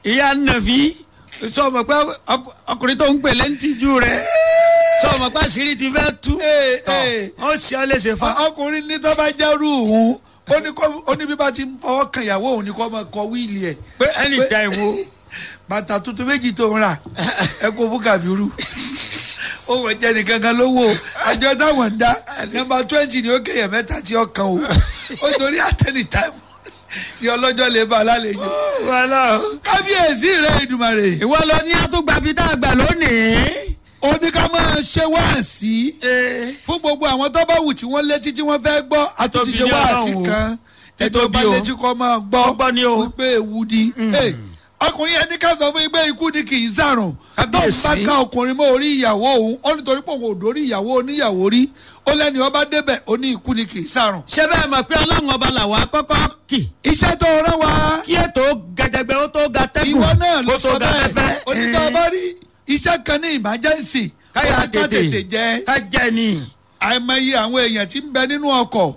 ìyá nàfi sọmọ pé ọk- ọkùnrin tó ń pè lẹ́ńtìjú rẹ sọmọ pé àṣírí ti fẹ́ tú Ee, ee. ó ṣe ọ léṣe fa. ọkùnrin ní tó bá jẹ́rú òun ó ní kó- ó ní bí bá ti ń fọwọ́ kan ìyàwó òun ni kó máa kọ wíìlì ẹ̀ pé anytime wo bàtà tuntun méjì tó ń rà ẹ kó fún kàbírú ó wọ jẹ nìkan kan lówó àjọ táwọn ń dá nọ́mbà twenty ni ó kéèyàn mẹ́ta tí ó kan o ó torí àtẹnì táìmù ni ọlọ́jọ́ lè bá a lálejò wàhálà o. kábíyèsí rẹ ìdùmarè ìwọ lọ ní àtúgbàbí tá a gbà lónìí. ó ní ká máa ṣe wáàsí Ee. fún gbogbo àwọn tó bá wù tí wọ́n létí tí wọ́n fẹ́ gbọ́ àti ti Títóbi ṣe ní wáàsí Ọlọ́run o. kan ẹjọ́ Títóbi bá o. létí kọ́ máa gbọ́ Ọgbọ́n ni o. wípé ewu ni. Hey, ọkùnrin yẹn ní ká sọ fún yín pé ikú ni kì í sàrùn tó ń bá Kábíyèsí. ká ọkùnrin mọ́ orí ìyàwó òun ó nítorí pé òun ò dórí ìyàwó oníyàwó rí ó lẹ́ni ọba débẹ̀ ó ní ikú ni kì í sàrùn. ṣé bẹ́ẹ̀ mọ̀ pé ọlọ́run ọba làwọn akọ́kọ́ kì iṣẹ́ tó rán wa kí ètò gẹ̀jẹ̀gbẹ̀ ó tó ga tẹ́gùn ìwọ náà ló kó tó sọ ga bẹ́ẹ̀ fẹ́fẹ́. onítọ̀ ọba rí iṣẹ́ kan ní emergency káyà ó ní ká tètè jẹ́ ká jẹ́ ni. àìmọye àwọn èèyàn tí ń bẹ nínú ọkọ̀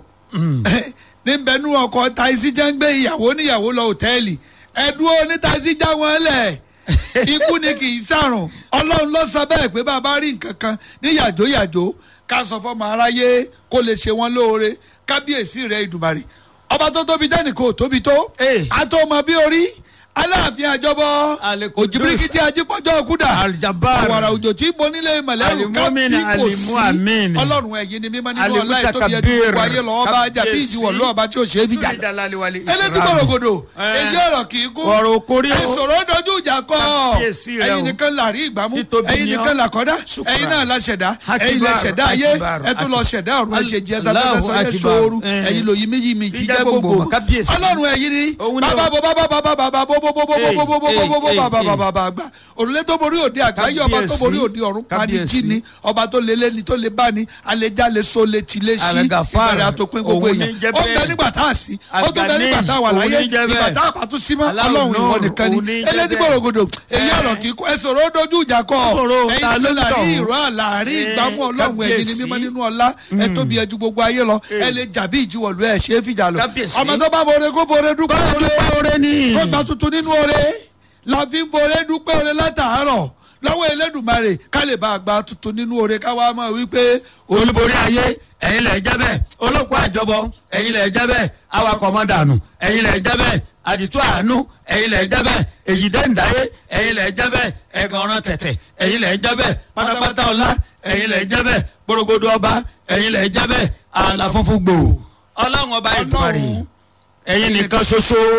ní ń bẹ nínú ọkọ̀ taisi jẹ́ ń gbé ìyàwó níyàwó lọ òtẹ́ẹ̀lì ẹ̀dúró ní taisi já wọn lẹ̀ ikú ni kì í sàrùn ọlọ́run ló sọ bẹ́ẹ̀ pé bàbá rí nǹkan kan ní yàjóyàjó ká sọ fọmọ aráyé kó lè ṣe wọn lóore kábíyèsí rẹ ìdùmarè ọba tó tóbi tẹ́nìkan ò tóbi tó Eh. àtọmọ bí orí aláàfin àjọbọ Al-Qudus. òjìbíríkìtì ajípọ̀jọ́ kúdà Al-Jabbar. àwàrà òjò tí bonílé mọ̀lẹ́rù Al-Mu'min, Al-Mu'min. ọlọ́run ẹ̀yin ni mímọ́ nínú ọlá Alimuta ìtóbi ẹjú Kabir. gbogbo ayé lọ́wọ́ bá jà bí ìjìwọ̀ lọ́wọ́ bá tí ò ṣe é bí jà elétí gbòrògbòdò èyí ọ̀rọ̀ kì í kú ọ̀rọ̀ okòrí o. ẹ̀sọ̀rọ̀ dojú ìjà kọ́ Kábíyèsí rẹ o. ẹ̀yin nìkan là rí ìgbàmú Títóbi ẹ̀yin ni ọ́. nìkan là kọ́dá Shukran. ẹ̀yin náà la ṣẹ̀dá ẹ̀yin lẹ Akibar, ṣẹ̀dá ayé Akibar, ẹ̀ tún lọ Akibar. ṣẹ̀dá ọ̀run ẹ̀ ṣe jẹ́ Allahu sábẹ́ sọ́yẹ́ Akibar. sóoru Eh. ẹ̀yin lòyìn méjì mi Tí jí jẹ́ jẹ́ gbogbo, gbogbo kábíyèsí. ọlọ́run ẹ̀yin ni Òun ni o. bàbá bò bàbá bàbá bàbá bò bò bò bò bò bò bò bò bò bò bò Eh, eh, bàbá eh. bàbá bàbá àgbà òrùlé tó borí òde àgbáyé ọba tó Kábíyèsí. borí òde ọ̀run pani Kábíyèsí. kí ni ọba tó lé lẹ́ni tó lé bá ni alẹ́já lè so lè tì lé sí Al-Ghaffar. ìbẹ̀rẹ̀ àtòpin gbogbo Òun ní èèyàn jẹ́ ó bẹ́ẹ̀. bẹ nígbà tá a sí ó tún bẹ Al-Ghani. nígbà tá a wà Òun láyé ní jẹ́ bẹ́ẹ̀. ìgbà tá a bá tún sí mọ́ Allahu ọlọ́run ìwọ Nur. nìkan Òun ní ni jẹ́ elétí bẹ́ẹ̀. gbòrògbòdò èyí Eh. ọ̀rọ̀ kì í kó ẹ sọ̀rọ̀ ó dojú ìjà kọ́ Sọ̀rọ̀, ẹ̀yin ta ló tó ń láàrin tọ̀hún? ìrọ̀ àlàárín Eh, ìgbàmú ọlọ́run ẹ̀yin ni kábíyèsí. mímọ́ nínú ọlá ẹ tóbi ẹ ju gbogbo ayé lọ ẹ lè jàbí ìjìwọ̀lú ẹ ṣe é fìjà lọ Kábíyèsí. ọmọ tó bá bọ̀rẹ̀ kó bọ̀rẹ̀ dúpẹ́ kọ́lá oore dúpẹ́ oore ni. tó gba tuntun nínú oore la fi ń foore dúpẹ́ oore látàárọ̀ lọ́wọ́ elédùnmarè ká lè bá a gba tuntun nínú oore ká wá máa wí pé olúborí ayé ẹ̀yin lẹ̀ jẹ́ bẹ́ẹ̀ olóko àjọbọ ẹ̀yin lẹ̀ jẹ́ bẹ́ẹ̀ awakọ̀ ọmọ dànù ẹ̀yin lẹ̀ jẹ́ bẹ́ẹ̀ àdìtú àánú ẹ̀yin lẹ̀ jẹ́ bẹ́ẹ̀ èyí dẹ́ndáyé ẹ̀yin lẹ̀ jẹ́ bẹ́ẹ̀ ẹ̀gàn ọ̀ràn tẹ̀tẹ̀ ẹ̀yin lẹ̀ jẹ́ bẹ́ẹ̀ pátápátá ọlá ẹ̀yin lẹ̀ jẹ́ bẹ́ẹ̀ gbòrògbòdò ọba ẹ̀yin lẹ̀ jẹ́ bẹ́ẹ̀ àlà funfun gbòò ọlọ́run ọba ìdúmọ̀rì ẹ̀yin nìkan ṣoṣo.